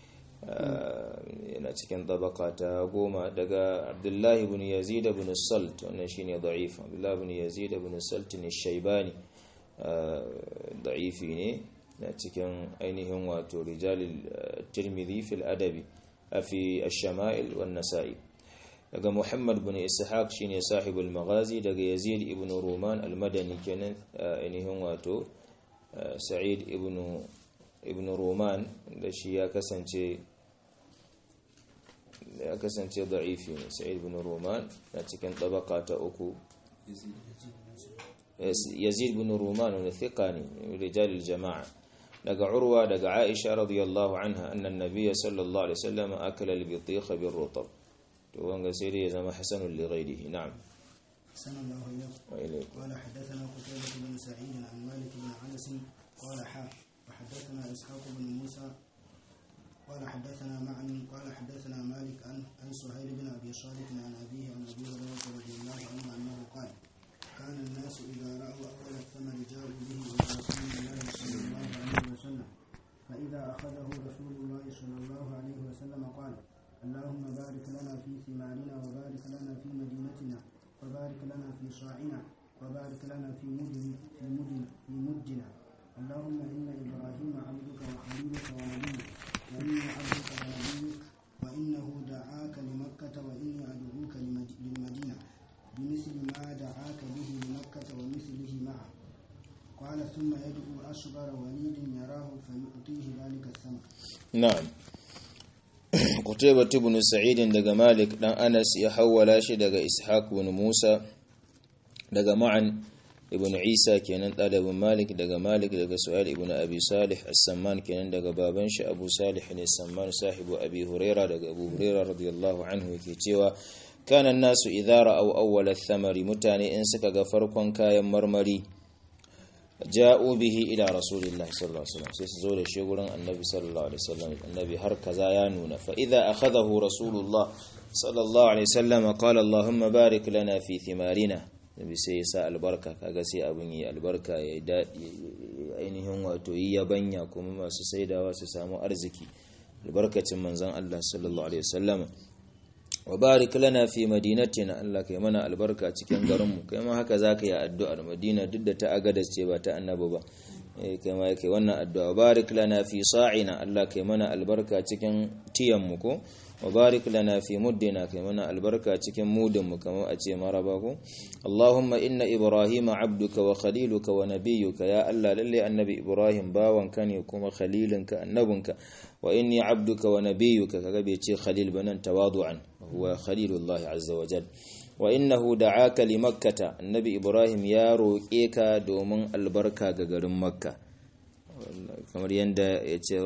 yana cikin tabaka ta goma daga abdullahi ibn yazid ibn salt wannan shine da'if abdullahi ibn yazid ibn salt ne shaybani da'ifi ne na cikin ainihin wato rijalil tirmidhi fil adabi fi ash-shama'il wan nasa'i daga muhammad ibn ishaq shine sahibul maghazi daga yazid ibn ruman al-madani kenan ainihin wato sa'id ibn ibn ruman da shi ya kasance ya kasance da'ifi ne sa'id ibn ruman na cikin tabaka ta uku yazid ibn ruman wani thiqa ne rijalil jama'a daga urwa daga aisha radiyallahu anha annan nabiyya sallallahu alaihi wasallam akala al-bitikh bir-rutab to wanga sai dai ya zama hasanul li ghairihi na'am أحسن الله إليك wa ilaykum قال حدثنا قتيبة بن سعيد عن مالك بن أنس قال حا وحدثنا إسحاق بن موسى قال حدثنا معن قال حدثنا مالك عن عن سهيل بن أبي صالح عن أبيه عن أبي هريرة رضي الله عنه أنه قال كان الناس إذا رأوا أول الثمر جاءوا به إلى رسول الله صلى الله عليه وسلم فإذا أخذه رسول الله صلى الله عليه وسلم قال اللهم بارك لنا في ثمارنا وبارك لنا في مدينتنا وبارك لنا في صاعنا وبارك لنا في مدن في مدن في مدنا اللهم إن إبراهيم عبدك وحبيبك ونبيك وإني عبدك ونبيك وإنه دعاك لمكة وإني أدعوك لمد- للمدينة بمثل ما دعاك به لمكة ومثله معه قال ثم يدعو أصغر وليد يراه فيعطيه ذلك الثمر na'am Qutaybah ibn Sa'id daga Malik dan Anas ya hawwala shi daga Ishaq ibn Musa daga Ma'an ibn Isa kenan dalibin Malik daga Malik daga Su'ail ibn Abi Salih as-Samman kenan daga baban shi Abu Salih ne Samman sahibu Abi Huraira daga Abu Huraira radiyallahu anhu yake cewa kana nasu idza ra'aw awwal ath-thamari mutane in suka ga farkon kayan marmari ja'u bihi ila rasulillahi sallallahu alaihi wasallam sai su zo da shi gurin annabi sallallahu alaihi wasallam annabi har kaza ya nuna fa idza akhadahu rasulullah sallallahu alaihi wasallam qala allahumma barik lana fi thimarina nabi sai ya sa albarka kaga sai abun yi albarka ya dadi ainihin ainihin wato yi yabanya kuma masu saidawa su samu arziki albarkacin manzon Allah sallallahu alaihi wasallam wa barik lana fi madinatina Allah kai mana albarka cikin garinmu kai ma haka zaka yi addu'ar Madina duk da ta agadas ce ba ta annabi ba eh kai ma kai wannan addu'a barik lana fi sa'ina Allah kai mana albarka cikin tiyanmu ko wa barik lana fi muddina kai mana albarka cikin mudinmu kamar a ce maraba ko Allahumma inna Ibrahima abduka wa khaliluka wa nabiyyuka ya Allah lalle annabi Ibrahim bawanka ne kuma khalilinka annabinka wa inni abduka wa nabiyyuka kaga bai ce khalil banan tawadu'an huwa khalilullah azza wa jal wa innahu da'aka li makkata annabi Ibrahim ya roƙe ka domin albarka ga garin makka kamar yadda ya ce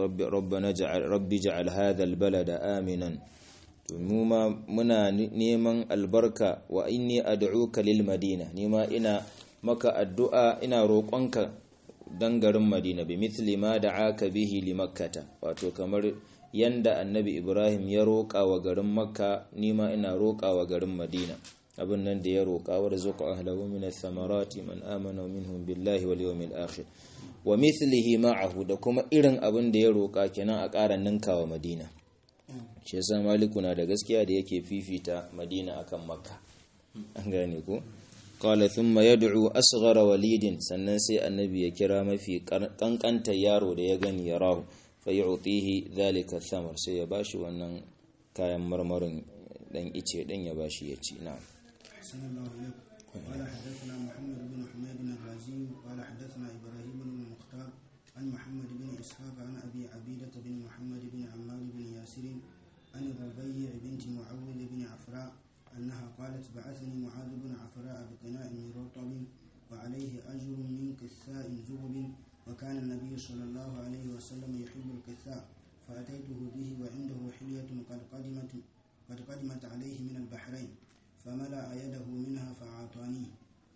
rabbi ja'al hadha albalada aminan to mu ma muna neman albarka wa inni ad'uka lil madina ni ma ina maka addu'a ina roƙonka dan garin madina bi mithli ma da'aka bihi li makkata wato kamar yanda annabi ibrahim ya roƙa wa garin makka ni ma ina roƙa wa garin madina abin nan da ya roƙa wa rizqa ahlahu min ath-thamarati man amana minhum billahi wal yawmil akhir wa mithlihi ma'ahu da kuma irin abin da ya roƙa kenan a ƙara ninkawa madina shi yasa maliku na da gaskiya da yake fifita madina akan makka an gane ko qala thumma yad'u asghara walidin sannan sai annabi ya kira mafi kankanta yaro da ya gani ya rahu fa yu'tihi dhalika thamar sai ya bashi wannan kayan marmarin dan ice dan ya bashi ya ci na'am أحسن الله إليكم قال حدثنا محمد بن حميد الرازي قال حدثنا إبراهيم بن المختار عن محمد بن إسحاق عن أبي عبيدة بن محمد بن عمار بن ياسر عن الربيع بنت معوذ بن عفراء أنها قالت بعثني معاذ بن عفراء بقناء من رطب وعليه أجر من كثاء ذهب وكان النبي صلى الله عليه وسلم يحب الكثاء فأتيته به وعنده حلية قد قدمت قد قدمت عليه من البحرين فملأ يده منها فأعطانيه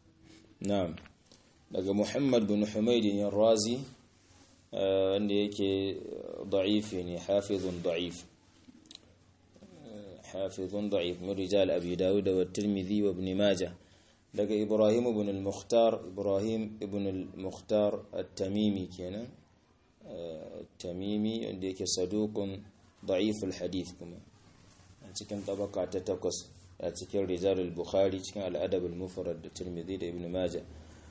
na'am daga muhammad bin humaydin razi wanda yake da'ifi ne hafizun da'if hafizun da'if min rijal abi dawud wa tirmidhi wa ibn majah daga ibrahim ibn al-mukhtar ibrahim ibn al-mukhtar at-tamimi kenan at-tamimi wanda yake saduqun da'if al-hadith kuma a cikin tabaka ta takwas a cikin rijal al-bukhari cikin al-adab al-mufrad da tirmidhi da ibn majah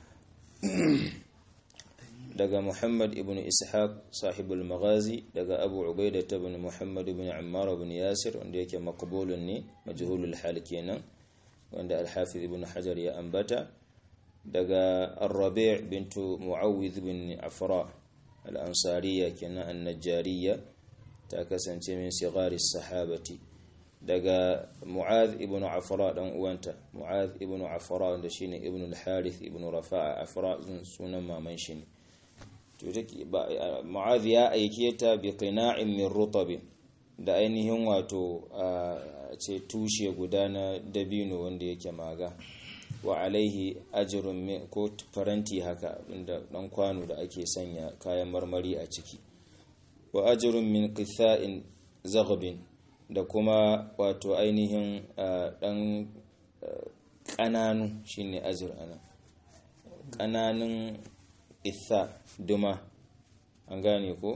daga Muhammad ibn Ishaq sahibul maghazi daga Abu Ubaidah ibn Muhammad ibn Ammar ibn Yasir wanda yake maqbulun ne majhulul hal kenan wanda al-Hafiz ibn Hajar ya ambata daga Ar-Rabi' bintu Muawwidh ibn Afra al-Ansariyya kenan an-Najjariyya ta kasance min sigari sahabati daga Mu'adh ibn Afra dan uwanta Mu'adh ibn Afra wanda shine ibn al-Harith ibn Rafa'a Afra sunan maman shi ne mu'adh ya aike ta bi qina'in min rutabin da ainihin wato ce tushe guda na dabino wanda yake maga wa alaihi ajrun ko faranti haka inda dan kwano da ake sanya kayan marmari a ciki wa ajrun min qitha'in zaghabin da kuma wato ainihin dan kananu shine ajr ana kananun itha duma an gane ko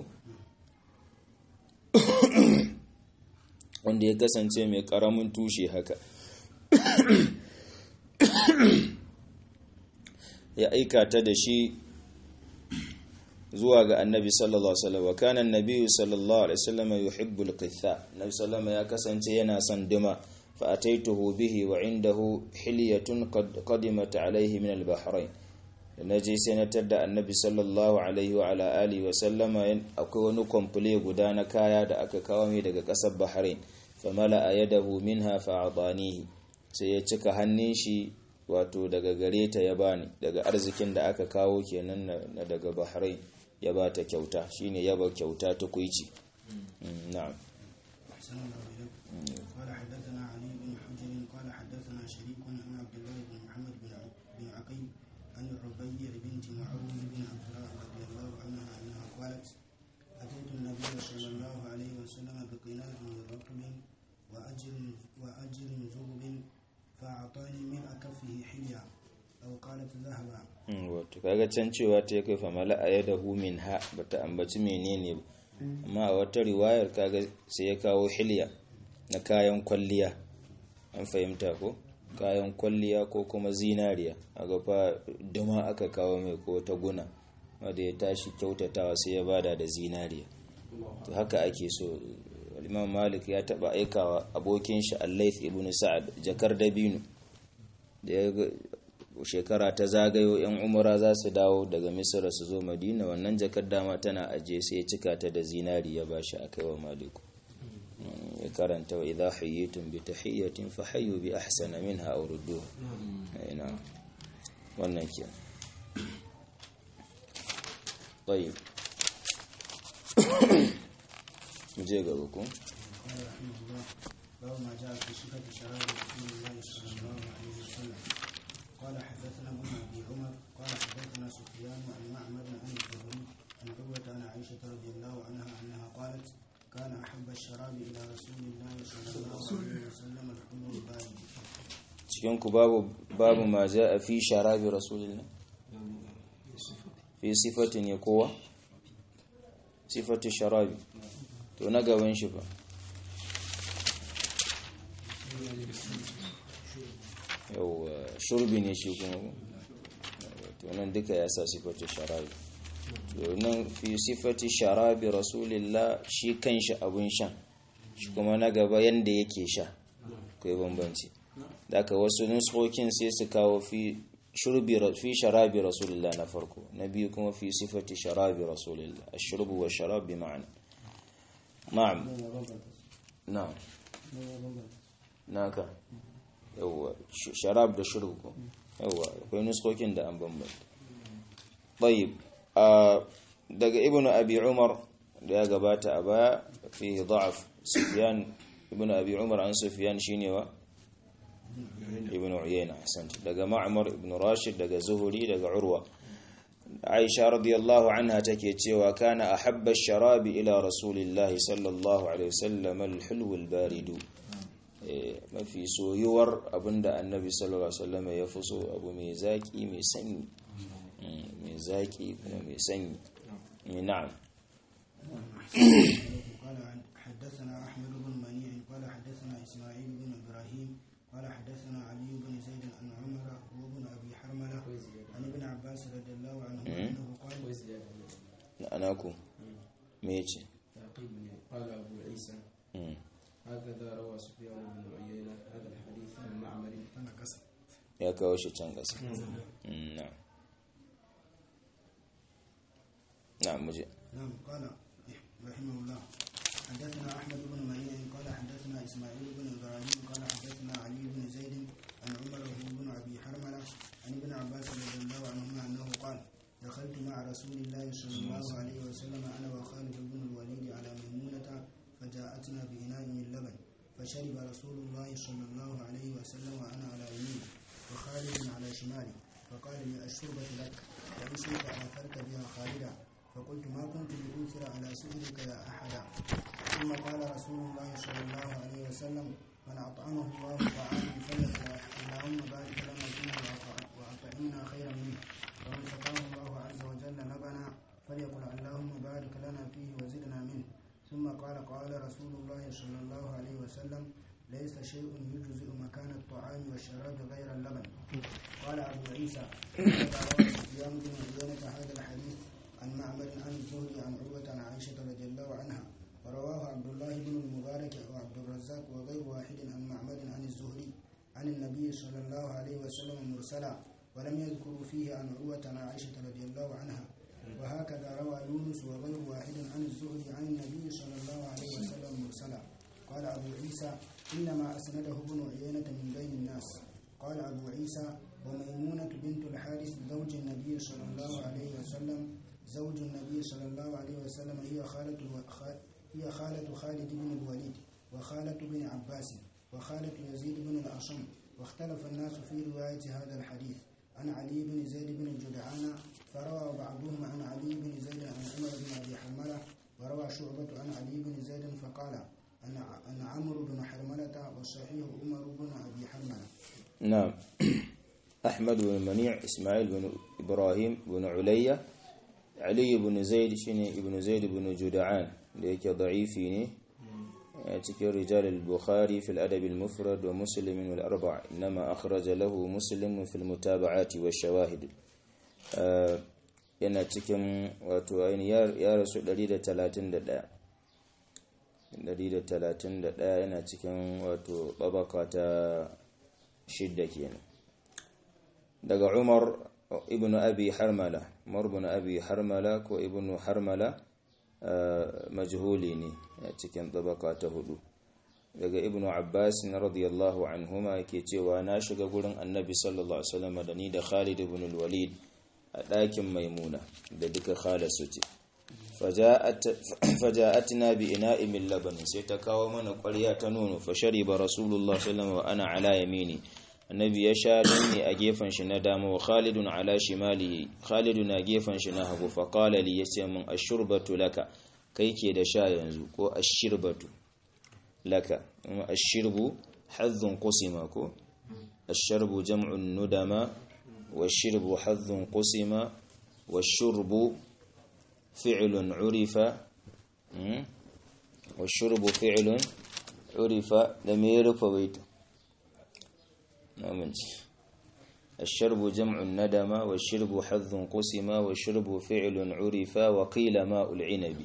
wanda ya kasance mai karamin tushe haka ya aika ta da shi zuwa ga annabi sallallahu alaihi wasallam wa kana annabi sallallahu alaihi wasallam yuhibbu al-qitha nabi sallallahu ya kasance yana son duma fa ataituhu bihi wa indahu hilyatun qad qadimat alaihi min al-bahrain na je sai na tadda annabi sallallahu alaihi wa ala alihi wa sallama akwai wani komfule guda na kaya da aka kawo mai daga kasar Bahrain fa mala'a yadahu minha fa atanihi sai ya cika hannun shi wato daga gare ta ya bani daga arzikin da aka kawo kenan na daga Bahrain ya ba ta kyauta shine yaba kyauta ta kuici na'am قال حدثنا علي بن حجر قال حدثنا شريك عن عبد الله بن محمد بن عقيل عن الربيع بنت معوذ بن عفراء رضي الله عنها انها قالت اتيت النبي صلى الله عليه وسلم بقناع من رطب واجر واجر ذهب فاعطاني ملء كفه حليا أو قالت ذهبا Mm, wato kaga can cewa ta kai fa mala a yada min ha bata ambaci menene ba amma a wata riwayar kaga sai ya kawo hilya na kayan kwalliya an fahimta ko kayan kwalliya ko kuma zinariya a fa duma aka kawo mai ko ta guna wanda ya tashi kyautatawa sai ya bada da zinariya to haka ake so imam malik ya taba aikawa abokin shi al-layth ibn sa'ad jakar dabino da ya ga shekara ta zagayo yan umara za su dawo daga misira su zo madina wannan jakar dama tana aje sai ya cika ta da zinari ya bashi akai wa maliku Mm, ya karanta wa idha hayyitum bi tahiyyatin fa hayyu bi ahsana minha aw rudduha ina wannan ke طيب je gaba ku قال رحمه الله باب ما جاء في صفة شراب رسول الله صلى الله عليه وسلم قال حدثنا ابن أبي عمر قال حدثنا سفيان عن معمر عن الزهري عن عروة عن عائشة رضي الله عنها أنها قالت كان أحب الشراب إلى رسول الله صلى الله عليه وسلم الحلو البارد cikin ku babu babu ma a fi sharabi rasulillah fi sifatin ya kowa sifatu sharabi to na gaban shi fa yau shurbi ne shi kuma ko? to nan duka ya sa sifatu sharabi to nan fi sifati sharabi rasulillah shi kanshi abun shan shi kuma na gaba yanda yake sha kai bambanci daga wasu nuskokin sai su kawo fi shurbi fi sharabi rasulillah na farko na biyu kuma fi sifati sharabi rasulillah ashrubu wa sharab bi ma'ana na'am na'am naka yawwa sh- sharab da shurbu ko yawwa akwai nuskokin da an bambanta طيب آه daga ibnu abi umar da ya gabata a baya fi da'af sufyan ibnu abi umar an sufyan shine wa ibn uyayna ahsant daga ma'mar ibn rashid daga zuhuri daga urwa aisha radiyallahu anha take cewa kana ahabba ash-sharabi ila rasulillahi sallallahu alaihi wasallam al-hulw al-barid Eh, mafi soyuwar abinda annabi sallallahu alaihi wasallam ya fi so abu mai zaki mai sanyi Mm, mai zaki kuma mai sanyi Eh, na'am قال عن- حدثنا أحمد بن منيع قال حدثنا إسماعيل بن إبراهيم قال حدثنا علي بن زيد عن عمر وابن أبي حرملة عن ابن عباس رضي الله عنهما أنه قال anaku me yace تعقيب قال أبو عيسى Mm. هكذا روى سفيان بن عيينة هذا الحديث عن معمر أنا قسم ya kawo shi can ƙasa Mm, na'am na'am muje نعم قال رحمه الله حدثنا أحمد بن منيع قال حدثنا إسماعيل بن إبراهيم قال حدثنا علي بن زيد عن عمر بن أبي حرملة عن ابن عباس رضي الله عنهما أنه قال دخلت مع رسول الله صلى الله عليه وسلم أنا وخالد بن الوليد على ميمونة فجاءتنا بإناء من لبن فشرب رسول الله صلى الله عليه وسلم وأنا على يمينه وخالد على شمالي فقال لي الشربة لك وإن شئت آثرت بها خالدا فقلت ما كنت لأوثر على سؤلك يا أحدا ثم قال رسول الله صلى الله عليه وسلم من أطعمه الله طعاما فليقل اللهم بارك لنا فيه وأطع- وأطعمنا خيرا منه ومن سقاه الله عز وجل لبنا فليقل اللهم بارك لنا فيه وزدنا منه ثم قال قال رسول الله صلى الله عليه وسلم ليس شيء يجزئ مكان الطعام والشراب غير اللبن قال أبو عيسى هذا روى سفيان بن عيينة هذا الحديث عن معمر عن الزهري عن عروة عن عائشة رضي الله عنها ورواه عبد الله بن المبارك وعبد الرزاق وغير واحد عن معمر عن الزهري عن النبي صلى الله عليه وسلم مرسلا ولم يذكروا فيه عن عروة عن عائشة رضي الله عنها وهكذا روى يونس وغير واحد عن الزهري عن النبي صلى الله عليه وسلم مرسلا قال أبو عيسى إنما أسنده ابن عيينة من بين الناس قال أبو عيسى وميمونة بنت الحارث زوج النبي صلى الله عليه وسلم زوج النبي صلى الله عليه وسلم هي خالة خ- هي خالة خالد بن الوليد وخالة بن عباس وخالة يزيد بن الأصم واختلف الناس في رواية هذا الحديث عن علي بن زيد بن جدعان فروى بعضهم عن علي بن زيد عن عمر بن أبي حرملة وروى شعبة عن علي بن زيد فقال أن أن عمرو بن حرملة والصحيح عمر بن أبي حرملة na'am ahmad bin mani' ismail bin ibrahim bin ulayya ali ibn zaid shine ibn zaid ibn juda'an da yake da'ifi ne a cikin rijal al-bukhari fil adab al-mufrad wa muslim wal arba' inma akhraja lahu muslim fil mutaba'ati wa shawahid yana cikin wato ainihin ya rasu 131 131 yana cikin wato babaka ta shidda kenan daga umar ibn abi harmala umar ibn abi harmala ko ibn harmala majhuli ne a cikin babaka ta hudu daga ibn abbas na radiyallahu anhuma yake cewa na shiga gurin annabi sallallahu alaihi wasallam da ni da khalid ibn al-walid a ɗakin maimuna da duka khalasu ce faja'atna bi ina'in min labanin sai ta kawo mana ƙwarya ta nono fa shariba rasulullah sallallahu wa ana ala yamini annabi ya sha ne a gefen shi na dama wa khalidun ala shimali khalidu na gefen shi na hagu fa qala li yace min ashurbatu laka kai ke da sha yanzu ko ashirbatu laka ashirbu hazzun qusima ko asharbu jam'un nudama والشرب حظ قسم والشرب فعل عرف والشرب فعل عرف لم يعرف بيت نعم الشرب جمع الندم والشرب حظ قسم والشرب فعل عرف وقيل ماء العنب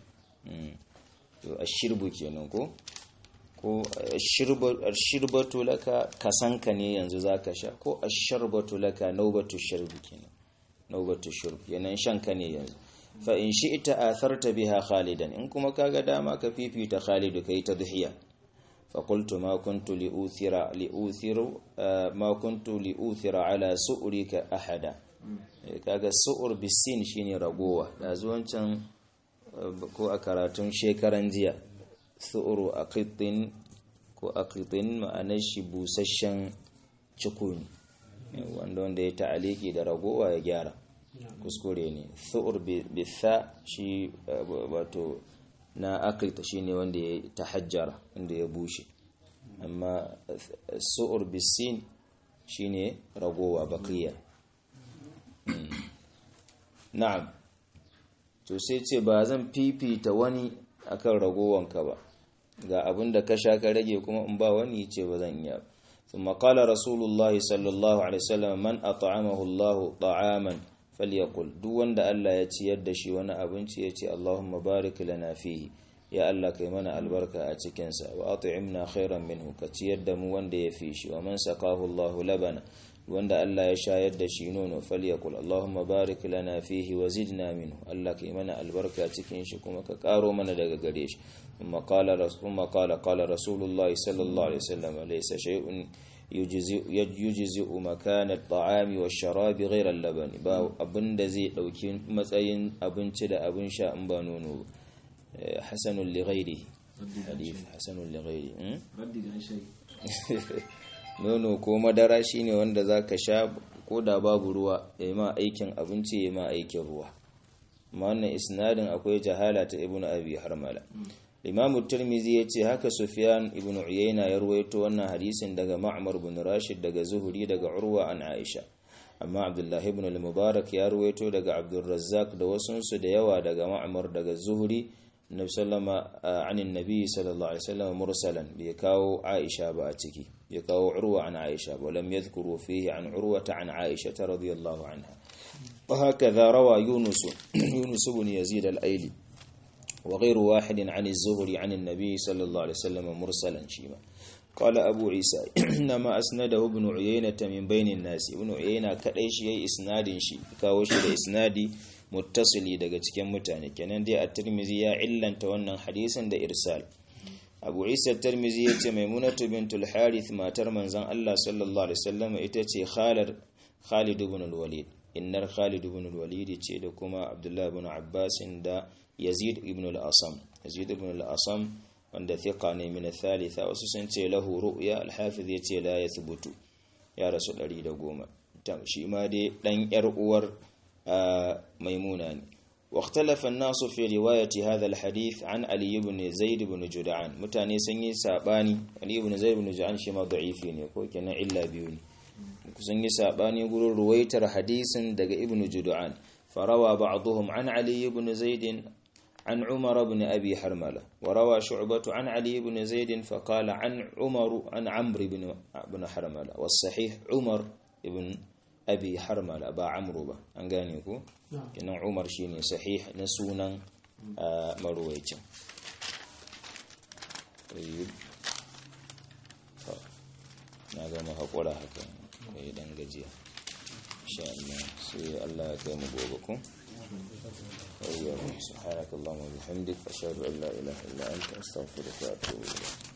الشرب كينكو ko ashirbatu laka kasanka ne yanzu zaka sha ko asharbatu laka naubatu sharbi kenan naubatu shurb yanan shanka ne yanzu fa in shi'ta atharta biha khalidan in kuma kaga dama ka fifita khalidu kai tadhiya fa qultu ma kuntu li uthira li uthiru ma kuntu li uthira ala su'rika ahada kaga su'ur bisin shine ragowa da zuwancan ko a karatun shekaran jiya su'uru aqitin ko aqitin ma'anar shi busasshen cikuni wanda wanda ya ta'aliki da ragowa ya gyara kuskure ne su'ur bitha shi wato na aqita shine wanda ya tahajjara wanda ya bushe amma su'ur bisin shine ragowa baqiya na'am to sai ce ba zan fifita wani akan ragowanka ba ga abin da ka sha ka rage kuma in ba wani ce ba zan iya ثم قال رسول الله صلى الله عليه وسلم من أطعمه الله طعاما فليقل duk wanda Allah ya ciyar da shi wani abinci ya ce Allahumma barik lana fihi ya Allah kai mana albarka a cikin sa wa at'imna khairan minhu ka ciyar da mu wanda ya fi shi wa man saqahu Allah labana wanda Allah ya shayar da shi nono falyakul Allahumma barik lana fihi wa zidna minhu Allah kai mana albarka cikin shi kuma ka karo mana daga gare shi kuma qala rasul qala qala rasulullahi sallallahu alaihi wasallam laysa shay'un yujzi makana at-ta'ami wash-sharabi ghayra al-laban ba abinda zai dauki matsayin abinci da abin sha in ba nono hasanun li ghairihi hadith hasanun li ghairihi nono ko madara shine wanda zaka sha ko da babu ruwa ya ma aikin abinci ya ma aikin ruwa amma wannan isnadin akwai jahala ta ibnu abi harmala imam tirmizi ya ce haka sufyan ibn uyayna ya ruwaito wannan hadisin daga ma'mar ibn rashid daga zuhuri daga urwa an aisha amma abdullah ibn al-mubarak ya ruwaito daga abdurrazzaq da wasunsu da yawa daga ma'mar daga zuhuri nabi sallama anin nabi sallallahu alaihi wasallam mursalan bai kawo aisha ba a ciki bai kawo urwa an aisha ba lam yadhkuru fihi an urwata an aisha radiyallahu anha وهكذا روى يونس يونس بن يزيد الأيلي وغير واحد عن الزهري عن النبي صلى الله عليه وسلم مرسلا شيما قال أبو عيسى إنما أسنده ابن عيينة من بين الناس ابن عيينة كدai shi yayi isnadin shi kawo shi da isnadi muttasili daga cikin mutane kenan dai at-Tirmidhi ya illanta wannan hadisin da irsal Abu Isa at-Tirmidhi yace Maimunatu bintul Harith matar manzon Allah sallallahu alaihi wasallam ita ce Khalid Khalid ibn al-Walid innar Khalid ibn al-Walid ce da kuma Abdullah ibn Abbas da Yazid ibn al-Asam Yazid ibn al-Asam wanda thiqa ne min al-thalitha wasu sun ce lahu ru'ya al-Hafiz yace la yathbutu ya rasu 110 shi ma dai dan yar uwar Maimuna ne واختلف الناس في رواية هذا الحديث عن علي بن زيد بن جدعان متاني سنyi sabani Ali ibn Zaid ibn Jud'an shi ma da'ifi ne ko kenan illa biyu ne sun yi sabani gurin ruwaitar hadisin daga ibnu judu'an farawa ba'dhum an ali ibn zaid عن عمر بن أبي حرملة وروى شعبة عن علي بن زيد فقال عن عمر عن عمرو بن بن حرملة والصحيح عمر بن أبي حرملة با عمرو با أنغانيكو كنا عمر شيني صحيح نسونا آه مرويتا طيب na gama haƙura haka kai dan gajiya insha Allah sai Allah ya kai mu gobe ku وإياكم سبحانك اللهم وبحمدك أشهد أن لا إله إلا أنت أستغفرك وأتوب إليك